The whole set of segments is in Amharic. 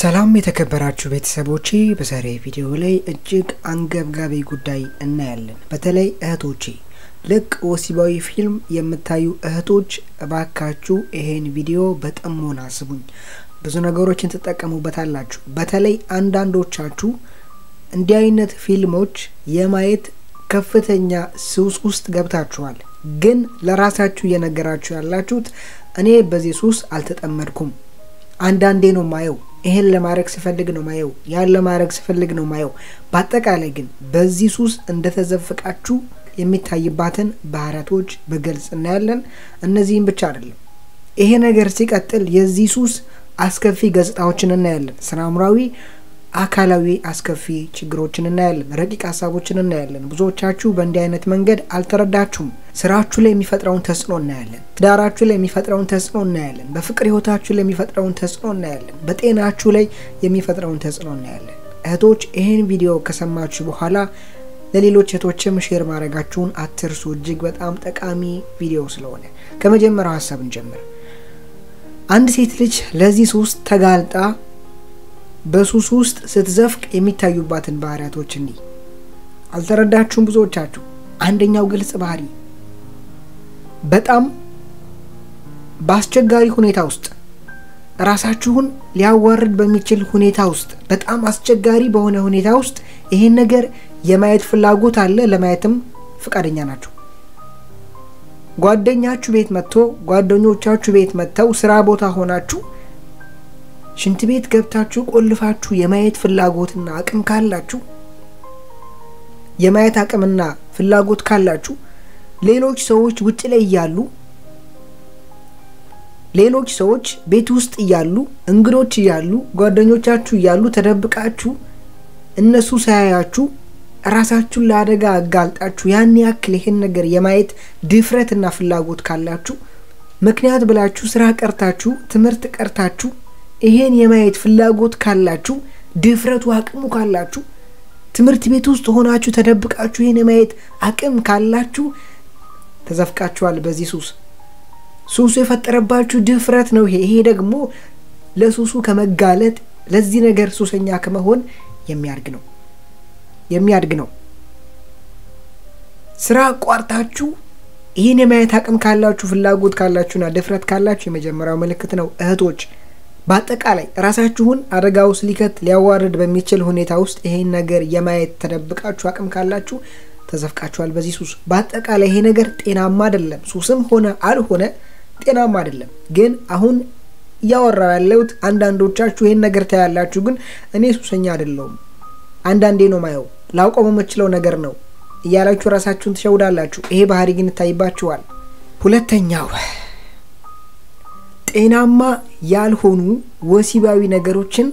ሰላም የተከበራችሁ ቤተሰቦቼ፣ በዛሬ ቪዲዮ ላይ እጅግ አንገብጋቢ ጉዳይ እናያለን። በተለይ እህቶቼ ልቅ ወሲባዊ ፊልም የምታዩ እህቶች እባካችሁ ይሄን ቪዲዮ በጥሞና ስቡኝ። ብዙ ነገሮችን ትጠቀሙበታላችሁ። በተለይ አንዳንዶቻችሁ እንዲህ አይነት ፊልሞች የማየት ከፍተኛ ሱስ ውስጥ ገብታችኋል። ግን ለራሳችሁ እየነገራችሁ ያላችሁት እኔ በዚህ ሱስ አልተጠመድኩም፣ አንዳንዴ ነው ማየው ይሄን ለማድረግ ስፈልግ ነው ማየው፣ ያን ለማድረግ ስፈልግ ነው ማየው። በአጠቃላይ ግን በዚህ ሱስ እንደተዘፈቃችሁ የሚታይባትን ባህሪያቶች በግልጽ እናያለን። እነዚህም ብቻ አይደለም፣ ይሄ ነገር ሲቀጥል የዚህ ሱስ አስከፊ ገጽታዎችን እናያለን። ስነ አእምሯዊ፣ አካላዊ አስከፊ ችግሮችን እናያለን። ረቂቅ ሀሳቦችን እናያለን። ብዙዎቻችሁ በእንዲህ አይነት መንገድ አልተረዳችሁም። ስራችሁ ላይ የሚፈጥረውን ተጽዕኖ እናያለን። ትዳራችሁ ላይ የሚፈጥረውን ተጽዕኖ እናያለን። በፍቅር ህይወታችሁ ላይ የሚፈጥረውን ተጽዕኖ እናያለን። በጤናችሁ ላይ የሚፈጥረውን ተጽዕኖ እናያለን። እህቶች ይህን ቪዲዮ ከሰማችሁ በኋላ ለሌሎች እህቶችም ሼር ማድረጋችሁን አትርሱ። እጅግ በጣም ጠቃሚ ቪዲዮ ስለሆነ ከመጀመሪያው ሀሳብ እንጀምር። አንድ ሴት ልጅ ለዚህ ሱስ ተጋልጣ በሱስ ውስጥ ስትዘፍቅ የሚታዩባትን ባህሪያቶች እንዲህ አልተረዳችሁም ብዙዎቻችሁ። አንደኛው ግልጽ ባህሪ በጣም በአስቸጋሪ ሁኔታ ውስጥ ራሳችሁን ሊያዋርድ በሚችል ሁኔታ ውስጥ በጣም አስቸጋሪ በሆነ ሁኔታ ውስጥ ይሄን ነገር የማየት ፍላጎት አለ። ለማየትም ፈቃደኛ ናቸው። ጓደኛችሁ ቤት መጥቶ ጓደኞቻችሁ ቤት መጥተው ስራ ቦታ ሆናችሁ ሽንት ቤት ገብታችሁ ቆልፋችሁ የማየት ፍላጎትና አቅም ካላችሁ የማየት አቅምና ፍላጎት ካላችሁ ሌሎች ሰዎች ውጭ ላይ እያሉ ሌሎች ሰዎች ቤት ውስጥ እያሉ እንግዶች እያሉ ጓደኞቻችሁ እያሉ ተደብቃችሁ እነሱ ሳያያችሁ ራሳችሁን ለአደጋ አጋልጣችሁ ያን ያክል ይሄን ነገር የማየት ድፍረትና ፍላጎት ካላችሁ ምክንያት ብላችሁ ስራ ቀርታችሁ ትምህርት ቀርታችሁ ይሄን የማየት ፍላጎት ካላችሁ ድፍረቱ አቅሙ ካላችሁ ትምህርት ቤት ውስጥ ሆናችሁ ተደብቃችሁ ይህን የማየት አቅም ካላችሁ ተዘፍቃችኋል በዚህ ሱስ። ሱሱ የፈጠረባችሁ ድፍረት ነው ይሄ። ይሄ ደግሞ ለሱሱ ከመጋለጥ ለዚህ ነገር ሱሰኛ ከመሆን የሚያድግ ነው የሚያድግ ነው። ስራ አቋርጣችሁ ይህን የማየት አቅም ካላችሁ ፍላጎት ካላችሁና ድፍረት ካላችሁ የመጀመሪያው ምልክት ነው እህቶች። በአጠቃላይ ራሳችሁን አደጋ ውስጥ ሊከት ሊያዋርድ በሚችል ሁኔታ ውስጥ ይሄን ነገር የማየት ተደብቃችሁ አቅም ካላችሁ ተዘፍቃችኋል በዚህ ሱስ። በአጠቃላይ ይሄ ነገር ጤናማ አይደለም። ሱስም ሆነ አልሆነ ጤናማ አይደለም። ግን አሁን እያወራው ያለሁት አንዳንዶቻችሁ ይሄን ነገር ታያላችሁ፣ ግን እኔ ሱሰኛ አይደለሁም አንዳንዴ ነው ማየው ላውቀው የምችለው ነገር ነው እያላችሁ ራሳችሁን ትሸውዳላችሁ። ይሄ ባህሪ ግን ይታይባችኋል። ሁለተኛው ጤናማ ያልሆኑ ወሲባዊ ነገሮችን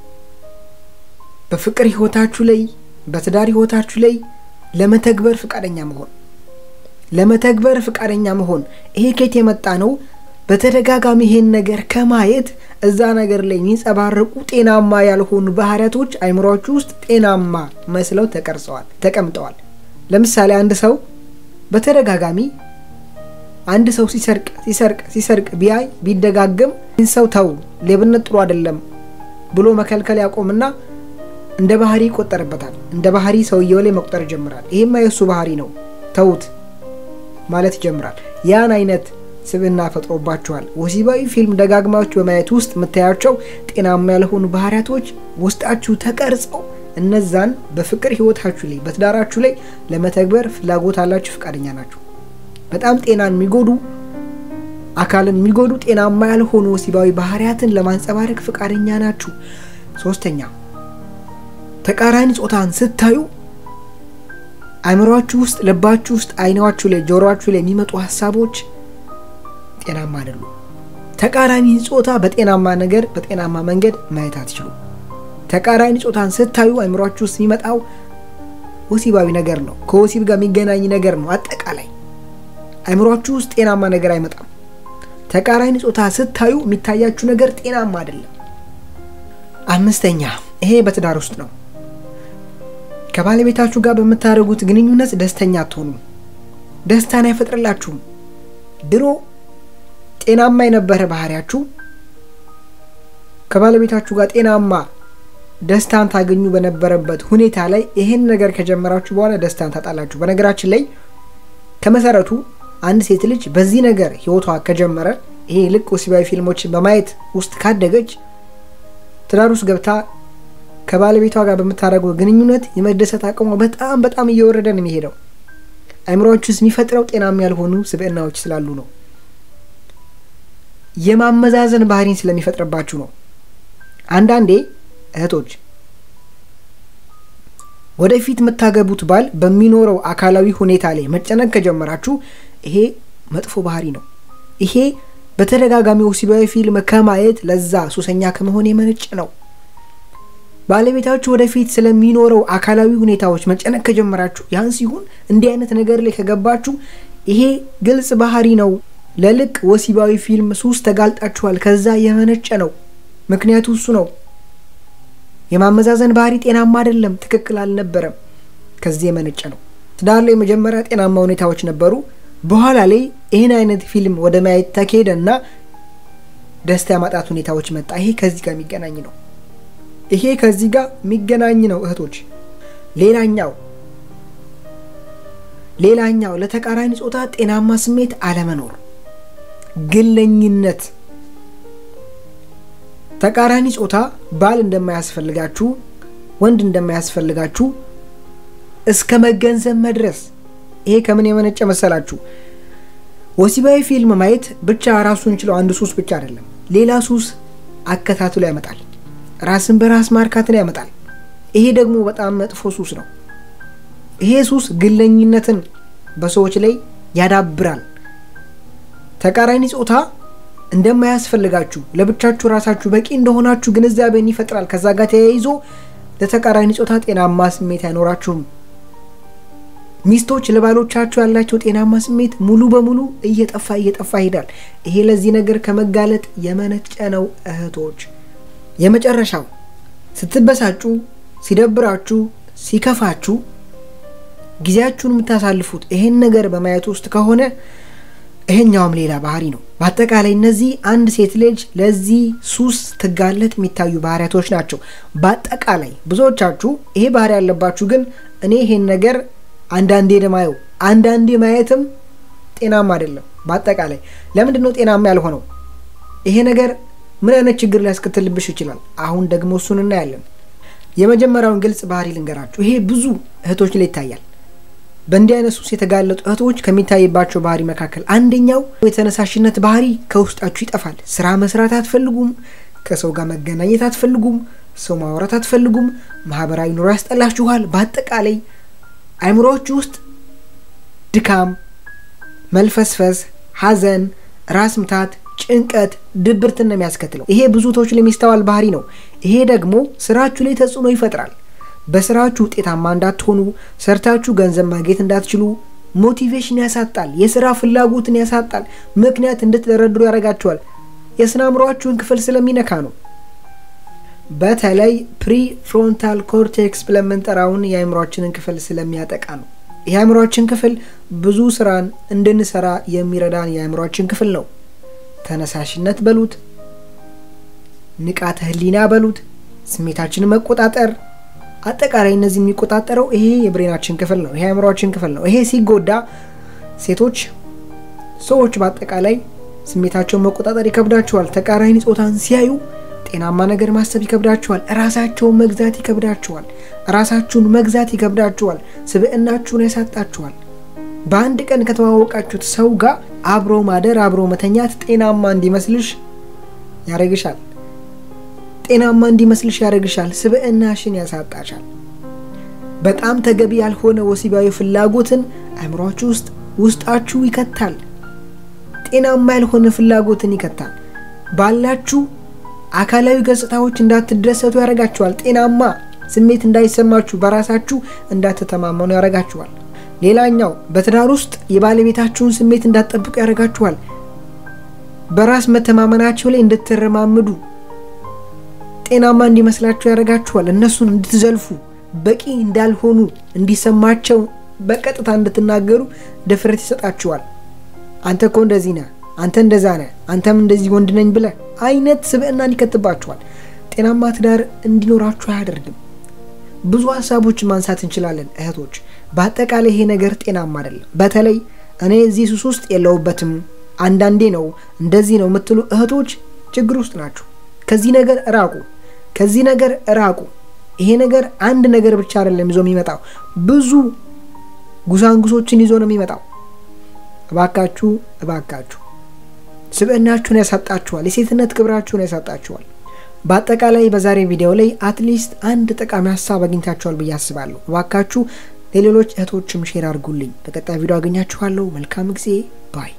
በፍቅር ህይወታችሁ ላይ በትዳር ህይወታችሁ ላይ ለመተግበር ፍቃደኛ መሆን ለመተግበር ፍቃደኛ መሆን ይሄ ከየት የመጣ ነው? በተደጋጋሚ ይሄን ነገር ከማየት እዛ ነገር ላይ የሚንጸባረቁ ጤናማ ያልሆኑ ባህሪያቶች አይምሯችሁ ውስጥ ጤናማ መስለው ተቀርጸዋል ተቀምጠዋል። ለምሳሌ አንድ ሰው በተደጋጋሚ አንድ ሰው ሲሰርቅ ሲሰርቅ ሲሰርቅ ቢያይ ቢደጋገም ይህን ሰው ተው፣ ሌብነት ጥሩ አይደለም ብሎ መከልከል ያቆምና እንደ ባህሪ ይቆጠርበታል። እንደ ባህሪ ሰውየው ላይ መቁጠር ይጀምራል። ይህማ የእሱ ባህሪ ነው ተውት ማለት ይጀምራል። ያን አይነት ስብዕና ፈጥሮባቸዋል። ወሲባዊ ፊልም ደጋግማችሁ በማየት ውስጥ የምታያቸው ጤናማ ያልሆኑ ባህሪያቶች ውስጣችሁ ተቀርጸው እነዛን በፍቅር ህይወታችሁ ላይ በትዳራችሁ ላይ ለመተግበር ፍላጎት አላችሁ፣ ፈቃደኛ ናችሁ። በጣም ጤናን የሚጎዱ አካልን የሚጎዱ ጤናማ ያልሆኑ ወሲባዊ ባህሪያትን ለማንጸባረቅ ፈቃደኛ ናችሁ። ሶስተኛ ተቃራኒ ጾታን ስታዩ አእምሯችሁ ውስጥ፣ ልባችሁ ውስጥ፣ አይናችሁ ላይ፣ ጆሮችሁ ላይ የሚመጡ ሀሳቦች ጤናማ አይደሉም። ተቃራኒ ጾታ በጤናማ ነገር በጤናማ መንገድ ማየት አትችሉም። ተቃራኒ ጾታን ስታዩ አእምሯችሁ ውስጥ የሚመጣው ወሲባዊ ነገር ነው። ከወሲብ ጋር የሚገናኝ ነገር ነው። አጠቃላይ አእምሯችሁ ውስጥ ጤናማ ነገር አይመጣም። ተቃራኒ ጾታ ስታዩ የሚታያችሁ ነገር ጤናማ አይደለም። አምስተኛ ይሄ በትዳር ውስጥ ነው። ከባለቤታችሁ ጋር በምታደርጉት ግንኙነት ደስተኛ አትሆኑም። ደስታን አይፈጥርላችሁም። ድሮ ጤናማ የነበረ ባህሪያችሁ ከባለቤታችሁ ጋር ጤናማ ደስታን ታገኙ በነበረበት ሁኔታ ላይ ይህን ነገር ከጀመራችሁ በኋላ ደስታን ታጣላችሁ። በነገራችን ላይ ከመሰረቱ አንድ ሴት ልጅ በዚህ ነገር ህይወቷ ከጀመረ ይሄ ልቅ ወሲባዊ ፊልሞችን በማየት ውስጥ ካደገች ትዳር ውስጥ ገብታ ከባለቤቷ ጋር በምታደርገው ግንኙነት የመደሰት አቅሟ በጣም በጣም እየወረደ ነው የሚሄደው። አይምሮዎች ውስጥ የሚፈጥረው ጤናማ ያልሆኑ ስብዕናዎች ስላሉ ነው። የማመዛዘን ባህሪን ስለሚፈጥርባችሁ ነው። አንዳንዴ እህቶች ወደፊት የምታገቡት ባል በሚኖረው አካላዊ ሁኔታ ላይ መጨነቅ ከጀመራችሁ ይሄ መጥፎ ባህሪ ነው። ይሄ በተደጋጋሚ ወሲባዊ ፊልም ከማየት ለዛ ሱሰኛ ከመሆን የመነጭ ነው። ባለቤታችሁ ወደፊት ስለሚኖረው አካላዊ ሁኔታዎች መጨነቅ ከጀመራችሁ ያን ሲሆን እንዲህ አይነት ነገር ላይ ከገባችሁ ይሄ ግልጽ ባህሪ ነው። ለልቅ ወሲባዊ ፊልም ሱስ ተጋልጣችኋል። ከዛ የመነጨ ነው። ምክንያቱ እሱ ነው። የማመዛዘን ባህሪ ጤናማ አይደለም፣ ትክክል አልነበረም። ከዚህ የመነጨ ነው። ትዳር ላይ መጀመሪያ ጤናማ ሁኔታዎች ነበሩ። በኋላ ላይ ይህን አይነት ፊልም ወደ ማየት ተካሄደ እና ደስታ የማጣት ሁኔታዎች መጣ። ይሄ ከዚህ ጋር የሚገናኝ ነው። ይሄ ከዚህ ጋር የሚገናኝ ነው እህቶች። ሌላኛው ሌላኛው ለተቃራኒ ጾታ ጤናማ ስሜት አለመኖር፣ ግለኝነት። ተቃራኒ ጾታ ባል እንደማያስፈልጋችሁ፣ ወንድ እንደማያስፈልጋችሁ እስከ መገንዘብ መድረስ። ይሄ ከምን የመነጨ መሰላችሁ? ወሲባዊ ፊልም ማየት ብቻ ራሱን ችለው አንድ ሱስ ብቻ አይደለም፣ ሌላ ሱስ አከታትሎ ያመጣል። ራስን በራስ ማርካትን ያመጣል። ይሄ ደግሞ በጣም መጥፎ ሱስ ነው። ይሄ ሱስ ግለኝነትን በሰዎች ላይ ያዳብራል። ተቃራኒ ጾታ እንደማያስፈልጋችሁ ለብቻችሁ ራሳችሁ በቂ እንደሆናችሁ ግንዛቤን ይፈጥራል። ከዛ ጋር ተያይዞ ለተቃራኒ ጾታ ጤናማ ስሜት አይኖራችሁም። ሚስቶች ለባሎቻቸው ያላቸው ጤናማ ስሜት ሙሉ በሙሉ እየጠፋ እየጠፋ ይሄዳል። ይሄ ለዚህ ነገር ከመጋለጥ የመነጨ ነው እህቶች። የመጨረሻው ስትበሳጩ፣ ሲደብራችሁ፣ ሲከፋችሁ ጊዜያችሁን የምታሳልፉት ይሄን ነገር በማየት ውስጥ ከሆነ ይሄኛውም ሌላ ባህሪ ነው። በአጠቃላይ እነዚህ አንድ ሴት ልጅ ለዚህ ሱስ ትጋለጥ የሚታዩ ባህሪያቶች ናቸው። በአጠቃላይ ብዙዎቻችሁ ይሄ ባህሪ ያለባችሁ ግን እኔ ይሄን ነገር አንዳንዴ ደማየው አንዳንዴ ማየትም ጤናማ አይደለም። በአጠቃላይ ለምንድን ነው ጤናማ ያልሆነው? ይሄ ነገር ምን አይነት ችግር ሊያስከትልብሽ ይችላል? አሁን ደግሞ እሱን እናያለን። የመጀመሪያውን ግልጽ ባህሪ ልንገራችሁ። ይሄ ብዙ እህቶች ላይ ይታያል። በእንዲህ አይነት ሱስ የተጋለጡ እህቶች ከሚታይባቸው ባህሪ መካከል አንደኛው የተነሳሽነት ባህሪ ከውስጣችሁ ይጠፋል። ስራ መስራት አትፈልጉም። ከሰው ጋር መገናኘት አትፈልጉም። ሰው ማውራት አትፈልጉም። ማህበራዊ ኑሮ ያስጠላችኋል። በአጠቃላይ አይምሮዎች ውስጥ ድካም፣ መልፈስፈስ፣ ሐዘን፣ ራስ ምታት፣ ጭንቀት፣ ድብርትን ነው የሚያስከትለው። ይሄ ብዙ ሰዎች ላይ የሚስተዋል ባህሪ ነው። ይሄ ደግሞ ስራችሁ ላይ ተጽዕኖ ይፈጥራል። በስራችሁ ውጤታማ እንዳትሆኑ፣ ሰርታችሁ ገንዘብ ማግኘት እንዳትችሉ ሞቲቬሽን ያሳጣል። የስራ ፍላጎትን ያሳጣል። ምክንያት እንድትደረድሩ ያደርጋችኋል። የስነ አእምሯችሁን ክፍል ስለሚነካ ነው። በተለይ ፕሪ ፍሮንታል ኮርቴክስ ብለን የምንጠራውን የአእምሯችንን ክፍል ስለሚያጠቃ ነው። የአእምሯችን ክፍል ብዙ ስራን እንድንሰራ የሚረዳን የአእምሯችን ክፍል ነው። ተነሳሽነት በሉት፣ ንቃተ ህሊና በሉት፣ ስሜታችንን መቆጣጠር አጠቃላይ እነዚህ የሚቆጣጠረው ይሄ የብሬናችን ክፍል ነው። ይሄ አእምሯችን ክፍል ነው። ይሄ ሲጎዳ ሴቶች፣ ሰዎች በአጠቃላይ ስሜታቸውን መቆጣጠር ይከብዳቸዋል። ተቃራኒ ጾታን ሲያዩ ጤናማ ነገር ማሰብ ይከብዳቸዋል። ራሳቸውን መግዛት ይከብዳቸዋል። ራሳችሁን መግዛት ይከብዳቸዋል። ስብዕናችሁን ያሳጣችኋል። በአንድ ቀን ከተዋወቃችሁት ሰው ጋር አብሮ ማደር፣ አብሮ መተኛት ጤናማ እንዲመስልሽ ያደርግሻል። ጤናማ እንዲመስልሽ ያደርግሻል። ስብዕናሽን ያሳጣሻል። በጣም ተገቢ ያልሆነ ወሲባዊ ፍላጎትን አእምሯችሁ ውስጥ ውስጣችሁ ይከታል። ጤናማ ያልሆነ ፍላጎትን ይከታል። ባላችሁ አካላዊ ገጽታዎች እንዳትደሰቱ ያደርጋችኋል። ጤናማ ስሜት እንዳይሰማችሁ፣ በራሳችሁ እንዳትተማመኑ ያደርጋችኋል። ሌላኛው በትዳር ውስጥ የባለቤታችሁን ስሜት እንዳትጠብቁ ያደርጋችኋል። በራስ መተማመናቸው ላይ እንድትረማምዱ ጤናማ እንዲመስላችሁ ያደርጋችኋል። እነሱን እንድትዘልፉ በቂ እንዳልሆኑ እንዲሰማቸው በቀጥታ እንድትናገሩ ድፍረት ይሰጣችኋል። አንተ እኮ እንደዚህ ነህ፣ አንተ እንደዛ ነህ፣ አንተም እንደዚህ ወንድ ነኝ ብለህ አይነት ስብዕናን ይከትባችኋል። ጤናማ ትዳር እንዲኖራችሁ አያደርግም። ብዙ ሀሳቦችን ማንሳት እንችላለን እህቶች። በአጠቃላይ ይሄ ነገር ጤናማ አይደለም። በተለይ እኔ እዚህ ሱስ ውስጥ የለውበትም አንዳንዴ ነው እንደዚህ ነው የምትሉ እህቶች ችግር ውስጥ ናችሁ። ከዚህ ነገር ራቁ፣ ከዚህ ነገር ራቁ። ይሄ ነገር አንድ ነገር ብቻ አይደለም ይዞ የሚመጣው ብዙ ጉሳንጉሶችን ይዞ ነው የሚመጣው። እባካችሁ እባካችሁ ስብዕናችሁን ያሳጣችኋል። የሴትነት ክብራችሁን ያሳጣችኋል። በአጠቃላይ በዛሬ ቪዲዮ ላይ አትሊስት አንድ ጠቃሚ ሀሳብ አግኝታችኋል ብዬ አስባለሁ። እባካችሁ ለሌሎች እህቶችም ሼር አድርጉልኝ። በቀጣይ ቪዲዮ አገኛችኋለሁ። መልካም ጊዜ ባይ